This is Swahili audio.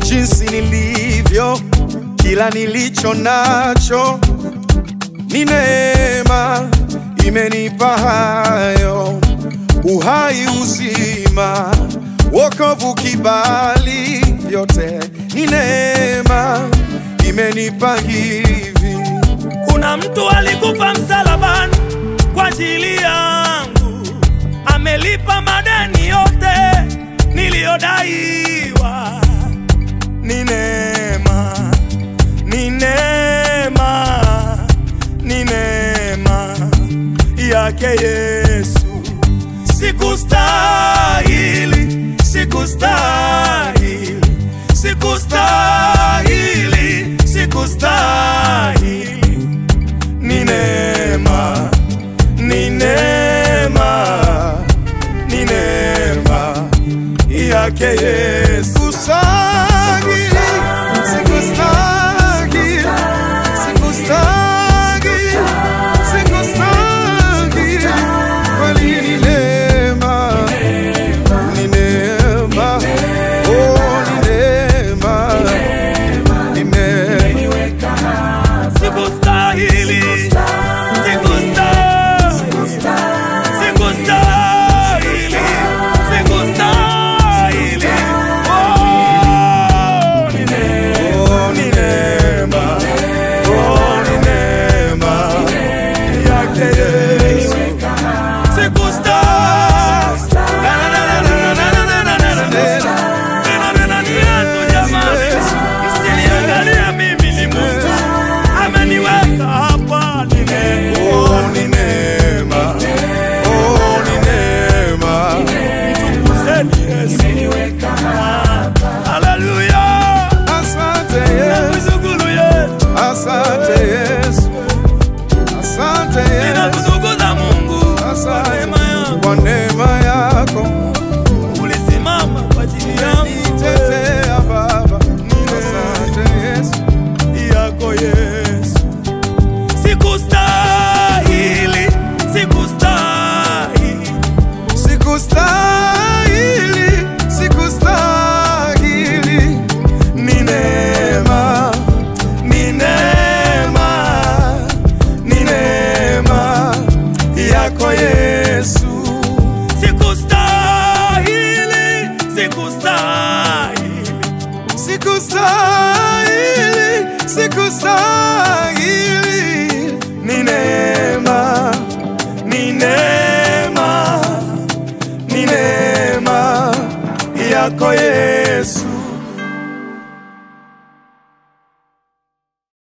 jinsi nilivyo, kila nilicho nacho ni neema, imenipa hayo uhai, uzima, wokovu, kibali, vyote ni neema, imenipa hivi. Kuna mtu alikufa msalabani kwa ajili yangu, amelipa madeni yote niliyodaiwa. Ni neema, ni neema, ni neema yake Yesu. Sikustahili, sikustahili, sikustahili, sikustahili ni neema, ni neema, ni neema yake Yesu. Sikustahili, sikustahili, sikustahili, sikustahili. Kweli ni neema, ni neema, oh, ni neema, ni neema. Sikustahili, sikustahili, sikustahili, sikustahili. Oh, ni neema, Oh, ni neema, oh, ni neema yake Yesu. sikustahili. Na, na, na, na, na, na, na, na, na, na, na. Nena, nena, ni Yesu jamani. Msiniangalie mimi ni Mungu. Ameniweka hapa ni neema. Oh, ni neema, oh, ni neema. Mtukuzeni Yesu. Haleluya. Asante Yesu, Nakushukuru Yesu. asante Yesu, asante Yesu, Ninakutukuza Mungu kwa asante neema yako. kwa neema yako. Ulisimama kwa ajili yangu Nitetea Baba, asante Yesu. yako Yesu. Sikustahili, sikustahili. Sikustahili, sikustahili, Ni neema, ni neema, ni neema yako Yesu. sikustahili, sikustahili. Sikustahili, sikustahili, Ni neema, ni neema, ni neema yako Yesu.